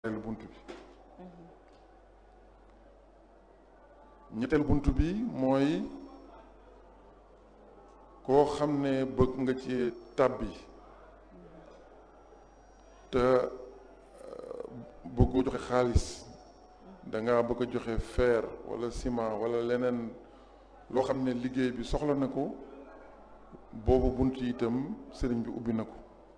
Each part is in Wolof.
bunt bi ñetteel bunt bi mooy koo xam ne bëgg nga ci tàbbi te bëgg joxe xaalis danga bëgg a joxe fer walla ciment walla leneen loo xam ne liggéey bi soxla na ko boobu bunt yi itam sëriñ bi ubbi na ko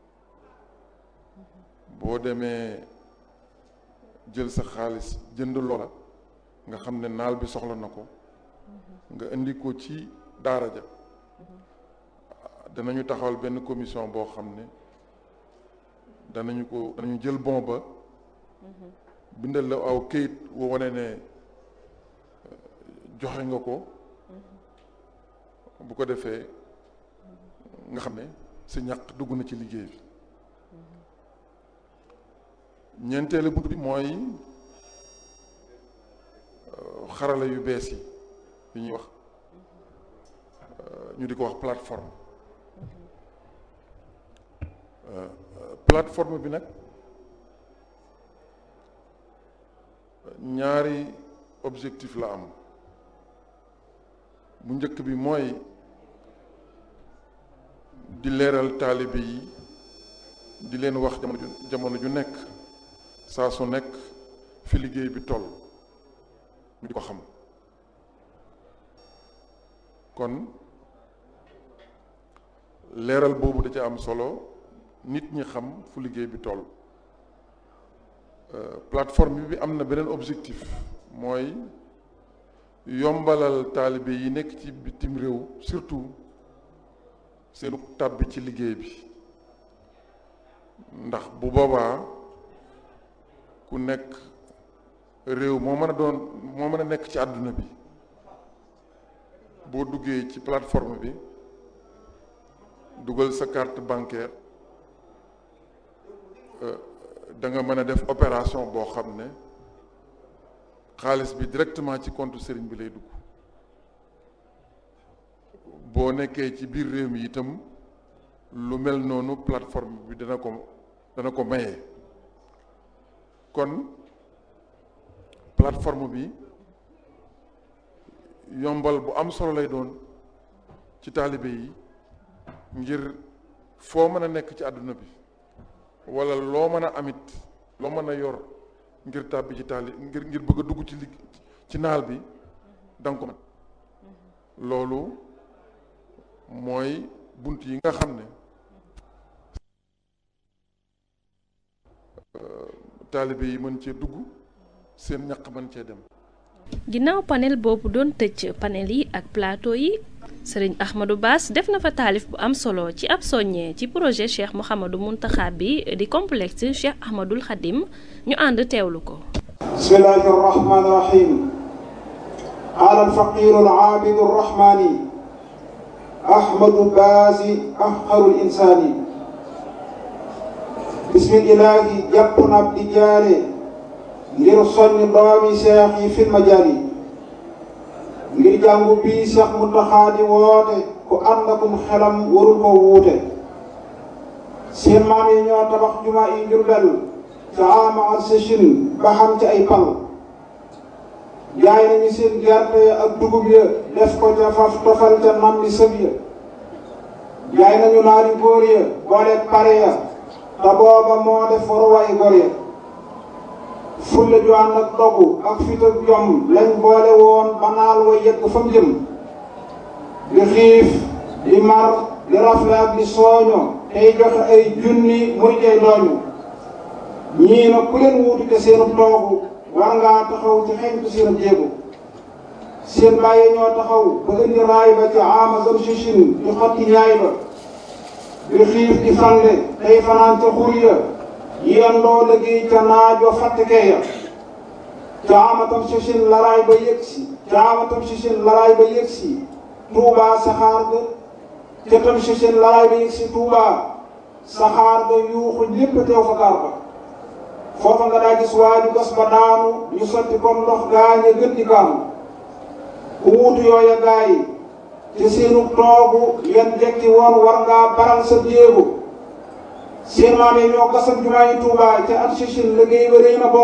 boo demee jël sa xaalis jënd loola nga xam ne naal bi soxla na ko nga indi ko ci daara ja danañu taxawal benn commission boo xam ne danañu ko danañu jël bon ba bindal la aw këyit woo wane ne joxe nga ko bu ko defee nga xam ne sa ñaq dugg na ci liggéey bi ñeenteelu bunt bi mooy xarala yu bees yi yi ñuy wax ñu di ko wax plateforme plateforme bi nag ñaari objectif la am bu njëkk bi mooy di leeral taalibe yi di leen wax jamono ju jamono ju nekk saa su nekk fi liggéey bi toll ñu di ko xam kon leeral boobu da ca am solo nit ñi xam fu liggéey bi toll plateforme bi am na beneen objectif mooy yombalal taalibe yi nekk ci bitim réew surtout seenu tàbbi ci liggéey bi ndax bu boobaa ku nekk réew moo mën a doon moo mën a nekk ci àdduna bi boo duggee ci plateforme bi dugal sa carte bancaire da nga mën a def opération boo xam ne xaalis bi directement ci compte sëriñ bi lay dugg boo nekkee ci biir réew mi itam lu mel noonu plateforme bi dana ko dana ko maye kon plateforme bi yombal bu am solo lay doon ci taalibe yi ngir foo mën a nekk ci àdduna bi walla loo mën a amit loo mën a yor ngir tàbbi ci taali ngir ngir bëgg a dugg ci ligg ci naal bi danga ko mën loolu mooy bunt yi nga xam ne taalibe yi mën cee dugg seen ñaq mën cee dem ginnaaw panel boobu doon tëj panel yi ak plateau yi sëriñ Ahmadou Bass def na fa taalif bu am solo ci ab soññee ci projet Cheikh Mouhamadou Mountakha bi di complexe Cheikh Ahmadoul Khadim ñu ànd teewlu ko bismillahi arrahmani irrahim qaala alfaqiru alaabidu arrahmani ahmadu baasi afqaru linsaani bismillahi jàpp na ab di jaare ngir soññ doomi seex yi fil majaali ngir jàngu bii seex Muntaxa di woote ku ànd akum xelam warul ko wuute seen maam yi ñoo tabax jumaa yi Jurbel ca ama ak sëchin ba xam ci ay pal jaay nañu seen gerte ak dugub ya def ko ca faf tofal ca nam bi sëb ya jaay nañu naari góor ya boole pare ya te booba moo def waruwaay góor ya fulla ju ànd ak dogu ak fit ak jom lañ boole woon ba naal wa yegg fa mu jëm di xiif di mar di rafle ak di sooño tey joxe ay junni muy tey dooñu ñii na ku leen wuutu te seenu toogu war ngaa taxaw ci xeñtu seenu jéego seen bàyyi ñoo taxaw ba indi raay ba ci ama zam sichin di xotti ñaay ba di xiif di fande tey fanaan ca xur ya yendoo liggéey ca naajo fàttekee ya caamatam si sin laraay ba yëg si caamatam si sin laraay ba yëg si tuubaa saxaar ga ca tam si sin laraay ba yëg si tuubaa saxaar ga yuuxu ñépp teew fa gaar ba foofa nga daa gis waaju gas ba daanu ñu sotti comme ndox gaañe gën di gaanu ku wuutu yooya gaay ci seenu toogu yan jekki woon war ngaa baral sa jéego seen maam yi ñoo gasal jumaa yi Tuubaa ca at Chine liggéey ba rëy na